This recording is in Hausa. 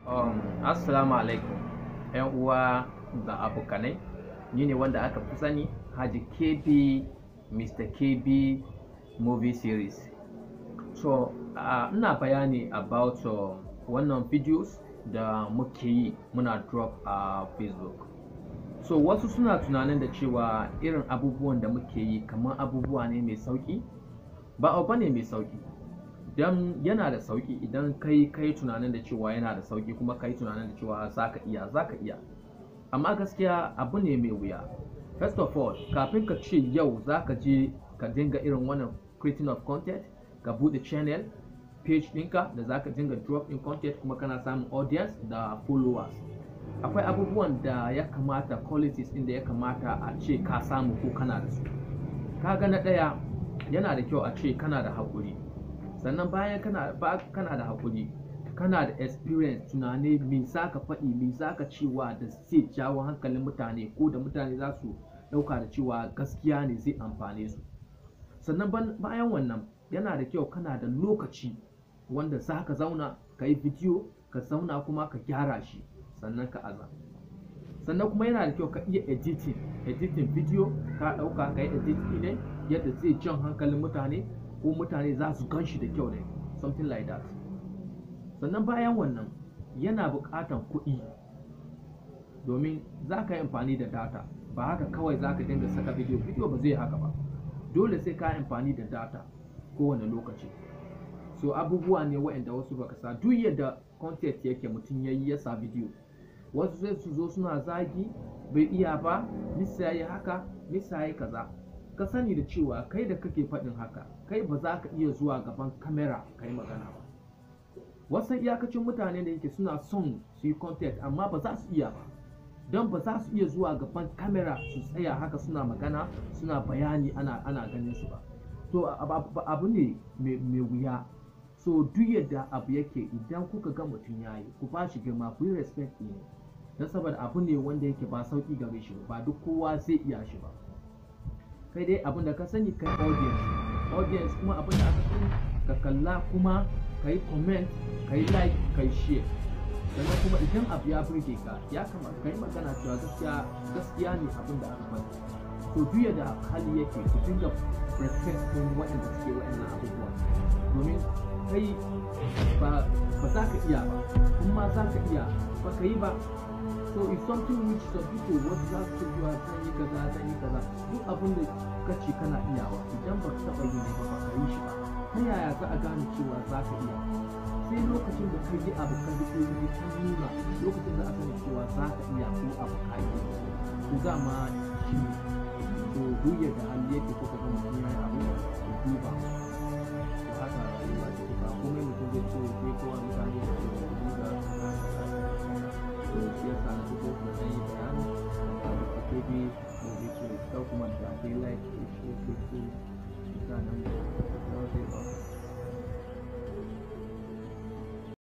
Um, assalamu alaikum yan uwa da abokanai ni ne wanda aka fi sani Haji KB Mr. KB movie series so uh, ina bayani about uh, wannan videos da muke yi muna drop a uh, facebook so wasu suna tunanin da cewa irin abubuwan da muke yi kamar abubuwa ne mai sauki ba abu ne mai sauki don yana da sauki idan kai kai tunanin da cewa yana da sauki kuma kai tunanin da cewa zaka iya zaka iya amma gaskiya abu ne mai wuya first of all kafin ka ce yau zaka je ka dinga irin wannan creating of content ka bude channel page ɗinka da zaka dinga drop in content kuma kana samun audience da followers akwai abubuwan da ya kamata qualities ɗin da ya kamata a ce ka samu ko kana da su kaga na ɗaya yana da kyau a ce kana da haƙuri sannan bayan kana ba kana da hakuri kana da experience tunani me za ka faɗi me za ka cewa da zai jawo hankalin mutane ko da mutane za su ɗauka da cewa gaskiya ne zai amfane su sannan bayan wannan yana da kyau kana da lokaci wanda za ka zauna ka yi bidiyo ka zauna kuma ka gyara shi sannan ka aza sannan kuma yana da kyau ka iya editing editing bidiyo ka ɗauka ka yi editing ne yadda zai jan hankalin mutane ko mutane za su gan shi da kyau ne something like that sannan bayan wannan yana buƙatan kuɗi domin za ka yi amfani da data ba haka kawai za ka dinga saka video video ba zai haka ba dole sai ka yi amfani da data kowane lokaci so abubuwa ne waɗanda wasu baka sa duk yadda content yake mutum ya yi ya sa video wasu sai su zo suna zagi bai iya ba misa ya yi haka misa ya yi kaza ka sani da cewa kai da kake faɗin haka kai ba za ka iya zuwa gaban kamera ka yi magana ba wasu iyakacin mutane da yake suna son su yi content amma ba za su iya ba don ba za su iya zuwa gaban kamera su tsaya haka suna magana suna bayani ana, ana ganin su ba to abu ne mai wuya so duk yadda abu yake idan kuka ga mutum ya yi ku ba shi girma ku yi respect ne don saboda abu ne wanda yake ba sauki gare shi ba duk kowa zai iya shi ba kai dai abin da ka sani kai audience audience kuma abin da aka sani ka kalla kuma ka yi comment ka yi like ka yi share sannan kuma idan abu ya burge ka ya kamata ka yi magana cewa gaskiya gaskiya ne abin da aka faɗi to duk da hali yake ku dinga respect din waɗanda suke waɗannan abubuwa domin kai ba za ka iya ba kuma za ka iya ba ka yi ba so it's something which some people wasu za su cewa zan yi kaza zan yi kaza duk abin da ka ce kana iyawa idan ba ka taɓa yi ba ka yi shi ba ta yaya za a gane cewa za ka iya sai lokacin da ka yi abu ka rike yi ka nuna lokacin da aka cewa za ka iya ko abu ka yi to dama shi ne to duk yadda hali yake kuka ga mutum ya yi abu da duba to haka rayuwa ce ba komai mutum zai ce sai kowa mutane da ke da duba to shi yasa na fito da zan yi bayani da ta kebe da zai ce ɗau kuma da dai like da shi ke so mutanen da zai ba